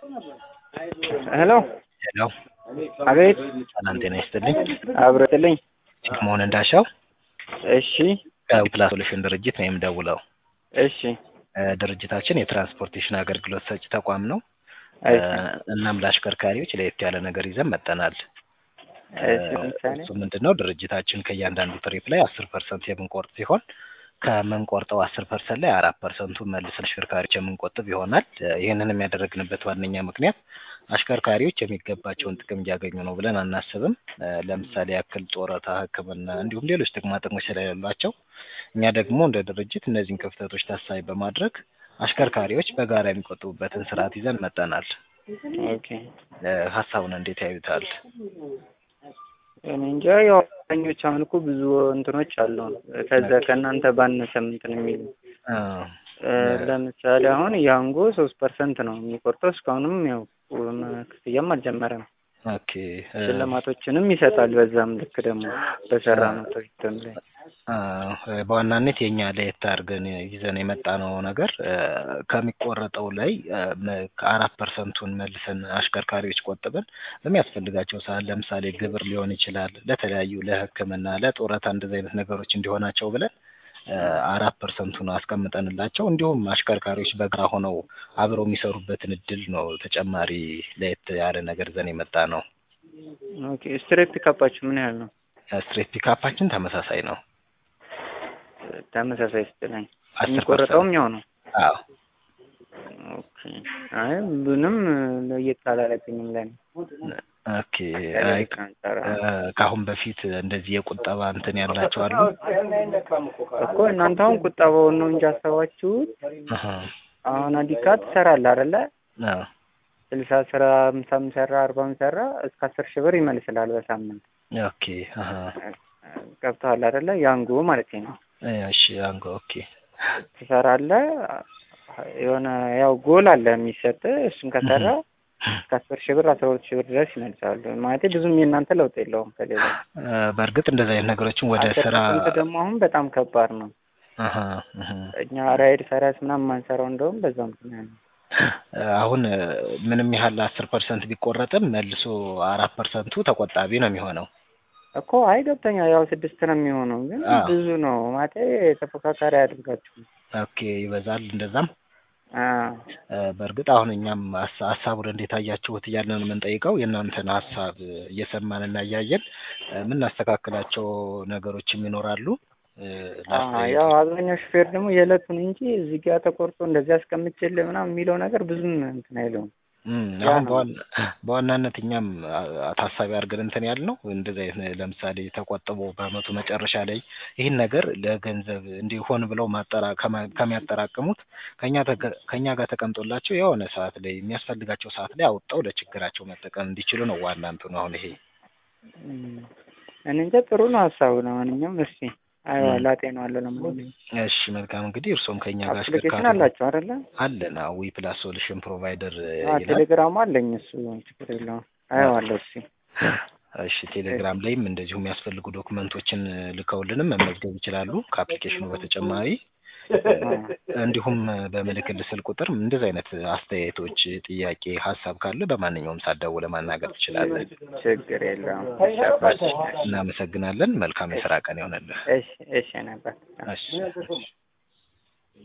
ሄሎ ሄሎ አቤት ሰላም ጤና ይስጥልኝ። አብረትልኝ ቺፍ መሆን እንዳሻው እሺ ከፕላስ ሶሉሽን ድርጅት ነው የምደውለው። እሺ እ ድርጅታችን የትራንስፖርቴሽን አገልግሎት ሰጪ ተቋም ነው። እሺ እ እናም ለአሽከርካሪዎች ለየት ያለ ነገር ይዘን መጠናል። እሺ ለምሳሌ እሱ ምንድን ነው ድርጅታችን ከእያንዳንዱ ትሪፕ ላይ አስር ፐርሰንት የምንቆርጥ ሲሆን ከምንቆርጠው አስር ፐርሰንት ላይ አራት ፐርሰንቱን መልሰን አሽከርካሪዎች የምንቆጥብ ይሆናል። እ ይህንንም ያደረግንበት ዋነኛ ምክንያት አሽከርካሪዎች የሚገባቸውን ጥቅም እያገኙ ነው ብለን አናስብም። እ ለምሳሌ ያክል ጡረታ፣ ሕክምና እንዲሁም ሌሎች ጥቅማ ጥቅሞች ስለሌሏቸው እኛ ደግሞ እንደ ድርጅት እነዚህን ክፍተቶች ታሳቢ በማድረግ አሽከርካሪዎች በጋራ የሚቆጥቡበትን ስርዓት ይዘን መጠናል። ኦኬ እ ሀሳቡን እንዴት ያዩታል? እኔ እንጃ ያው አብዛኞቹ አሁን እኮ ብዙ እንትኖች አሉ ከዛ ከእናንተ ባነሰም እንትን የሚሉ እ እ ለምሳሌ አሁን ያንጎ ሶስት ፐርሰንት ነው የሚቆርጠው እስካሁንም ያው ክፍያም አልጀመረም። ኦኬ እ ሽልማቶችንም ይሰጣል። በዛም ልክ ደግሞ በሰራ ነው ትሪፕም ላይ አ በዋናነት የኛ ለየት አድርገን ይዘን የመጣነው ነገር እ ከሚቆረጠው ላይ እ መ ከአራት ፐርሰንቱን መልሰን አሽከርካሪዎች ቆጥበን በሚያስፈልጋቸው ሰዓት ለምሳሌ ግብር ሊሆን ይችላል፣ ለተለያዩ ለሕክምና፣ ለጡረታ እንደዚህ አይነት ነገሮች እንዲሆናቸው ብለን እ አራት ፐርሰንቱን አስቀምጠንላቸው እንዲሁም አሽከርካሪዎች በጋራ ሆነው አብረው የሚሰሩበትን እድል ነው ተጨማሪ ለየት ያለ ነገር ይዘን የመጣ ነው። ኦኬ ስትሬት ፒካፓችሁ ምን ያህል ነው? ስትሬት ፒካፓችን ተመሳሳይ ነው። ተመሳሳይ ስትለኝ አስር የሚቆረጠውም ያው ነው። አዎ ኦኬ አይ ምንም ለየት አላለብኝም ለኔ ኦኬ አይ እ ከአሁን በፊት እንደዚህ የቁጠባ እንትን ያላቸው አሉ? እኮ እናንተ አሁን ቁጠባውን ነው እንጂ አሰባችሁት። አሀ አሁን አዲካ ትሰራለህ አይደለ? አዎ ስልሳ ስራ አምሳም ሰራ አርባም ሰራ እስከ አስር ሺህ ብር ይመልስልሃል በሳምንት ኦኬ አሀ ገብቶሃል አይደለ? ያንጎ ማለት ነው። እሺ አንጎ ኦኬ ትሰራለህ የሆነ ያው ጎል አለ የሚሰጥ እሱን ከሰራ እስከ አስር ሺህ ብር አስራ ሁለት ሺህ ብር ድረስ ይመልሳሉ። ማለት ብዙም የእናንተ ለውጥ የለውም ከሌላ እ በእርግጥ እንደዚህ አይነት ነገሮችን ወደ አስር ስራ ፐርሰንት ደግሞ አሁን በጣም ከባድ ነው። አሀ አሀ እኛ ራይድ ፈረስ ምናምን የማንሰራው እንደውም በዛ ምክንያት ነው። እ አሁን እ ምንም ያህል አስር ፐርሰንት ቢቆረጥም መልሶ አራት ፐርሰንቱ ተቆጣቢ ነው የሚሆነው። እኮ አይ ገብተኛል። ያው ስድስት ነው የሚሆነው ግን አዎ። ብዙ ነው ማለት ተፎካካሪ አያደርጋችሁም። ኦኬ ይበዛል እንደዛም አዎ እ በእርግጥ አሁን እኛም ሀሳ- ሀሳቡን እንዴት አያችሁት እያልን ነው የምንጠይቀው። የእናንተን ሀሳብ እየሰማን እና እያየን እ የምናስተካክላቸው ነገሮችም ይኖራሉ። እ አዎ ለአስተያየት ያው አብዛኛው ሹፌር ደግሞ የዕለቱን እንጂ እዚህ ጋር ተቆርጦ እንደዚህ አስቀምጬልህ ምናምን የሚለው ነገር ብዙም እንትን አይለውም። እም ያ አሁን ነው። በዋና በዋናነት እኛም አ- ታሳቢ አድርገን እንትን ያልነው እንደዚህ አይነት ለምሳሌ ተቆጥቦ በአመቱ መጨረሻ ላይ ይህን ነገር ለገንዘብ እንዲሆን ብለው ማጠራ ከማ- ከሚያጠራቅሙት ከኛ ተገ- ከኛ ጋር ተቀምጦላቸው የሆነ ሰዓት ላይ የሚያስፈልጋቸው ሰዓት ላይ አውጥተው ለችግራቸው መጠቀም እንዲችሉ ነው ዋና እንትኑ አሁን ይሄ እም እኔ እንጃ ጥሩ ነው ሀሳቡ። ለማንኛውም እስኪ አየዋለሁ፣ አጤነዋለሁ። ለማንኛውም እሺ መልካም እንግዲህ እርሶም ከኛ ጋር አፕሊኬሽን አሽከርካሪ አላችሁ አይደለ? አለን ዊ ፕላስ ሶሉሽን ፕሮቫይደር አዎ ይላል ቴሌግራም አለኝ። እሱ ችግር የለውም። አየዋለሁ። እስኪ እሺ ቴሌግራም ላይም እንደዚሁ የሚያስፈልጉ ዶክመንቶችን ልከውልንም መመዝገብ ይችላሉ ከአፕሊኬሽኑ በተጨማሪ እንዲሁም በምልክልህ ስልክ ቁጥር እንደዚህ አይነት አስተያየቶች፣ ጥያቄ፣ ሀሳብ ካለ በማንኛውም ሰዓት ደውለህ ማናገር ትችላለህ። ችግር የለውም። እሺ አባቴ። እናመሰግናለን። መልካም የስራ ቀን ይሆንልህ። እሺ እሺ ነበር እሺ